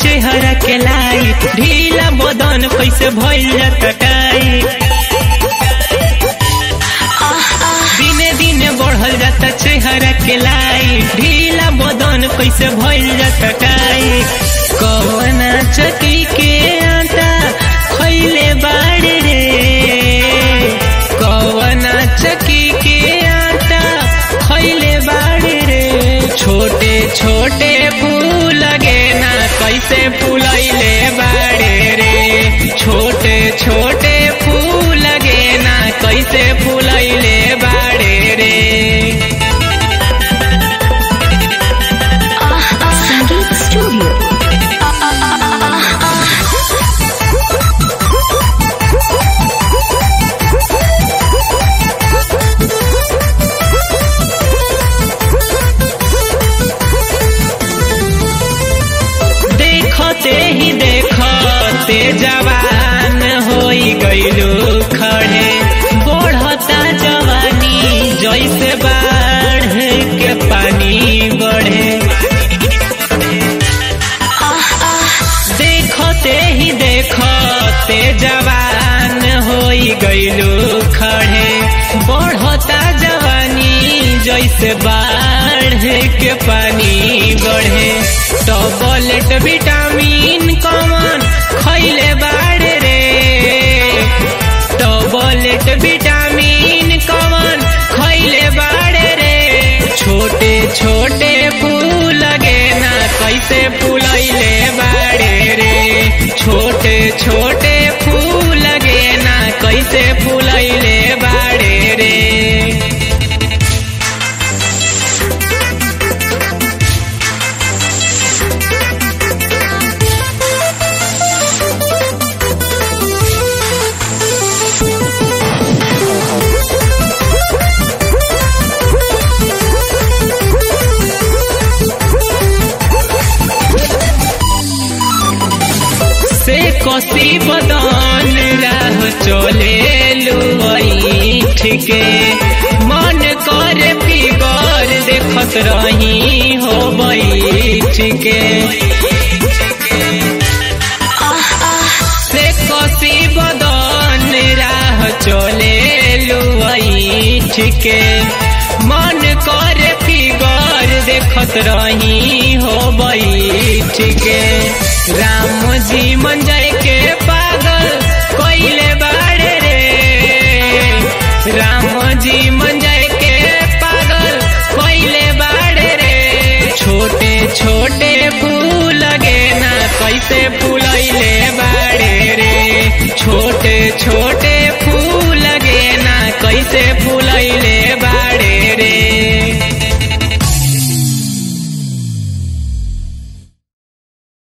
चेहरा के लाई ढीला बदन कैसे भइल जाता टाई दिने दिने बढ़ल जाता चेहरा के लाई ढीला बदन कैसे भइल जाता टाई कवना चकी के आटा खैले बाड़े रे कवना चकी के आटा खैले बाड़े रे छोटे छोटे फूल लगे ना कैसे फूलैले बाड़े रे छोटे छोटे फूल लगे ना कैसे फूलैले बाड़े रे संगीत स्टूडियो देखते ही देखते जवान होई गईलू खड़े बढ़ता जवानी जैसे बाढ़ के पानी बढ़े देखते ही देखते जवान होई गईलू खड़े बढ़ता जवानी जैसे बाढ़ के पानी बढ़े टॉबलेट विटामिन कमन खैले बाड़े रे टॉबलेट विटामिन कमन खैले बाड़े रे छोटे छोटे फूल लगे ना कैसे फूलैले बाड़े रे छोटे छोटे फूल लगे ना कैसे फूलैले बाड़े रे से कसी बदन राह चले लुई ठीके मन कर फिगर देखत रही हो ठीके से कसी बदन राह चले लुई ठीके मन कर फिगर देखत रही हो ठीके राम जी मन जाए के पागल कोइले बाड़े रे राम जी मन जाए के पागल कोइले बाड़े रे छोटे छोटे फूल लगे ना कैसे फूल